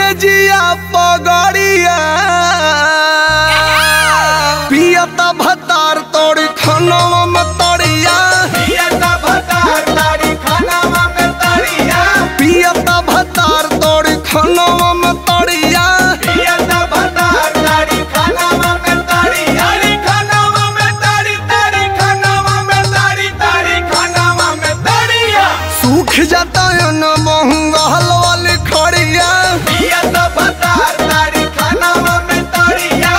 से जिया पगड़िया पियता भतार तोड़ी खनवा में तड़िया पियता भतार तारी खानावा में तरिया पियता भतार तोड़ी खनवा में तड़िया पियता भतार तारी खानावा में तरिया तारी खानावा में तारी तारी खानावा में तारी तारी खानावा में तरिया सूख जाता है न बहुंगल वाली खड़िया पियता भतार तारी खानावा में तरिया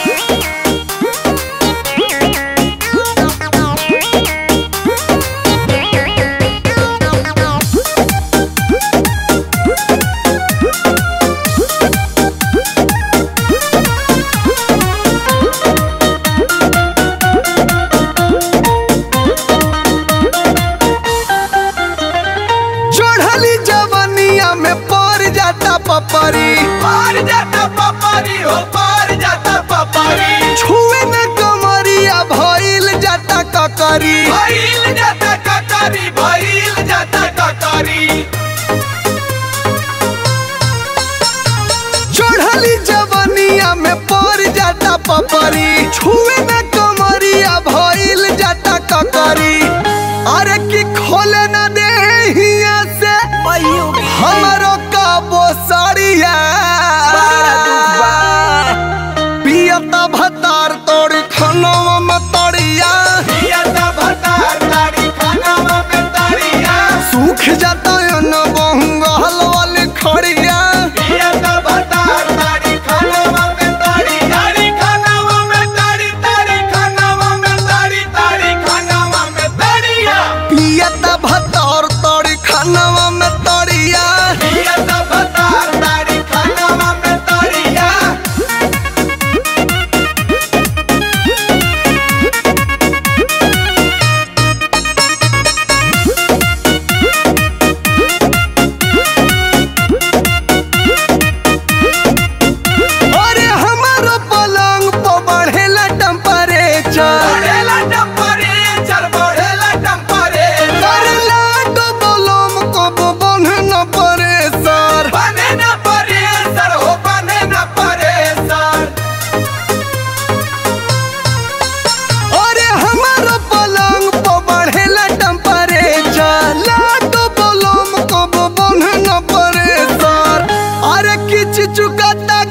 चढ़ली जवनिया में पड़ जाता पपरी पार जाता पपारी हो पार जाता पपारी छुए न कमरिया भइल जाता ककरी भइल जाता ककारी भइल जाता ककारी चढ़ली जवनिया में पड़ जाता पपरी छुए न कमरिया भइल जाता ककरी अरे की खोले न दे हिया से हमरो का बोसड़िया पियता भतार तोड़ खनवा में तड़िया पियता भतार तारी खानावा में तरिया सूख जाता है न बहुंगल वाली खड़िया पियता भतार तारी खानावा में तरी तारी खानावा में तारी तारी खानावा में तारी तारी खानावा में तरिया पियता भतार तोड़ खनवा में तड़िया पियता भतार तारी खानावा में तरिया अरे हमारो पलंग पर बढ़ेला टेम्परेचर बढ़ेला टेम्परेचर बढ़ेला टेम्परेचर करेला डबलम कब बंधे न परेसर बने न परेसर हो बने न परेसर अरे हमारो पलंग पर बढ़ेला टेम्परेचर लाडो बलम कब बंधे न परेसर अरे किच चुकाता